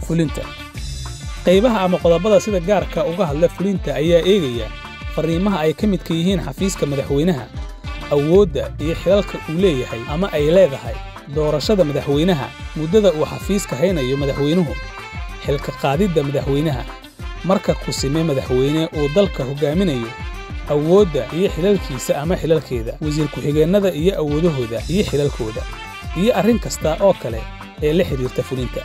fulinta qaybaha ama qodobada sida gaarka uga hadla fulinta ayaa eegaya farriimaha ay ka midka yihiin xafiiska madaxweynaha awoodda iyo xilalka uu leeyahay ama ay leedahay doorashada madaxweynaha muddada uu xafiiska haynayo madaxweynuhu xilka qaadidda madaxweynaha marka kusime madaxweyne uu dalka hoggaaminayo awoodda iyo xilalkiisa ama xilalkeeda wasiir ku-xigeennada iyo awoodahooda iyo xilalkooda iyo arrin kasta oo kale ee la xidhiirta fulinta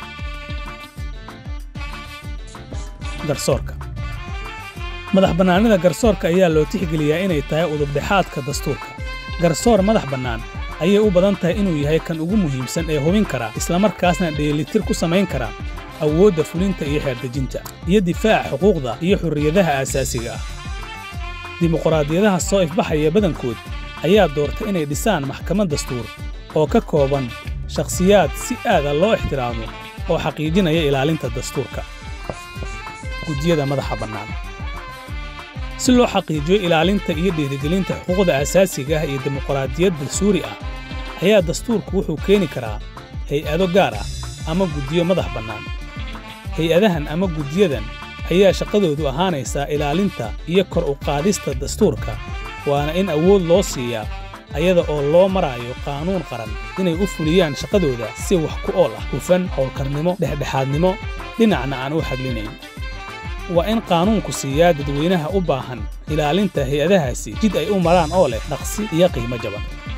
garsoorka madax bannaanida garsoorka ayaa loo tixgeliyaa inay tahay udubdhexaadka dastuurka garsoor madax bannaan ayay u badan tahay inuu yahay kan ugu muhiimsan ee hubin kara islamarkaasna dheelitir ku samayn kara awoodda fulinta iyo xeerdejinta iyo difaaca xuquuqda iyo xurriyadaha aasaasiga ah dimuqraadiyadaha soo ifbaxaya badankood ayaa doorta inay dhisaan maxkamad dastuur oo ka kooban shakhsiyaad si aada loo ixtiraamo oo xaqiijinaya ilaalinta dastuurka gudiyada madaxa bannaan si loo xaqiijiyo ilaalinta iyo dhiirigelinta xuquuqda aasaasiga ah iyo dimuqraadiyad dastuuri ah ayaa dastuurku wuxuu keeni karaa hay-ado gaar ah ama guddiyo madax bannaan hay-adahan ama guddiyadan ayaa shaqadoodu ahaanaysaa ilaalinta iyo kor u qaadista dastuurka waana in awood loo siiyaa ayada oo loo maraayo qaanuun qaran inay u fuliyaan shaqadooda si wax ku ool ah hufan howlkarnimo dhexdhexaadnimo dhinacna aan u hadlinayn waa in qaanuunku siiyaa dadweynaha u baahan ilaalinta hay-adahaasi jid ay u maraan oo leh dhaqsi iyo qiimo jaban